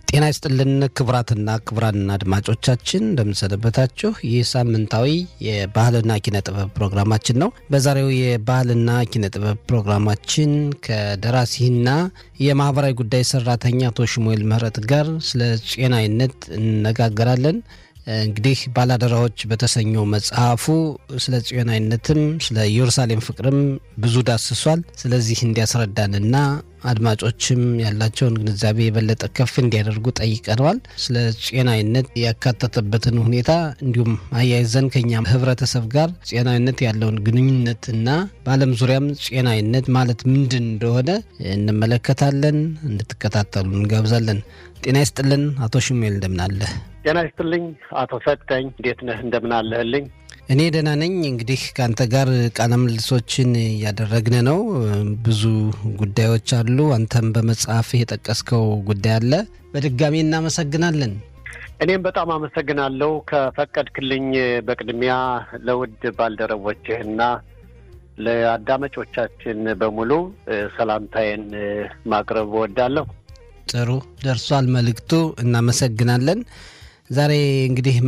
ጤና ይስጥልን ክቡራትና ክቡራን አድማጮቻችን እንደምንሰነበታችሁ። ይህ ሳምንታዊ የባህልና ኪነ ጥበብ ፕሮግራማችን ነው። በዛሬው የባህልና ኪነ ጥበብ ፕሮግራማችን ከደራሲና የማህበራዊ ጉዳይ ሰራተኛ አቶ ሽሙኤል ምህረት ጋር ስለ ጤናዊነት እንነጋገራለን። እንግዲህ ባላደራዎች በተሰኘው መጽሐፉ ስለ ጽዮናዊነትም ስለ ኢየሩሳሌም ፍቅርም ብዙ ዳስሷል። ስለዚህ እንዲያስረዳንና አድማጮችም ያላቸውን ግንዛቤ የበለጠ ከፍ እንዲያደርጉ ጠይቀነዋል። ስለ ጤናዊነት ያካተተበትን ሁኔታ እንዲሁም አያይዘን ከኛ ህብረተሰብ ጋር ጤናዊነት ያለውን ግንኙነትና በዓለም ዙሪያም ጤናዊነት ማለት ምንድን እንደሆነ እንመለከታለን። እንድትከታተሉ እንጋብዛለን። ጤና ይስጥልን አቶ ሽሙኤል እንደምናለህ? ጤና ይስጥልኝ አቶ ሰጠኝ እንዴት ነህ? እንደምናለህልኝ? እኔ ደህና ነኝ። እንግዲህ ከአንተ ጋር ቃለ ምልልሶችን እያደረግን ነው። ብዙ ጉዳዮች አሉ። አንተም በመጽሐፍ የጠቀስከው ጉዳይ አለ። በድጋሚ እናመሰግናለን። እኔም በጣም አመሰግናለሁ። ከፈቀድክልኝ በቅድሚያ ለውድ ባልደረቦችህና ለአዳማጮቻችን በሙሉ ሰላምታዬን ማቅረብ እወዳለሁ። ጥሩ ደርሷል መልእክቱ። እናመሰግናለን። ዛሬ እንግዲህ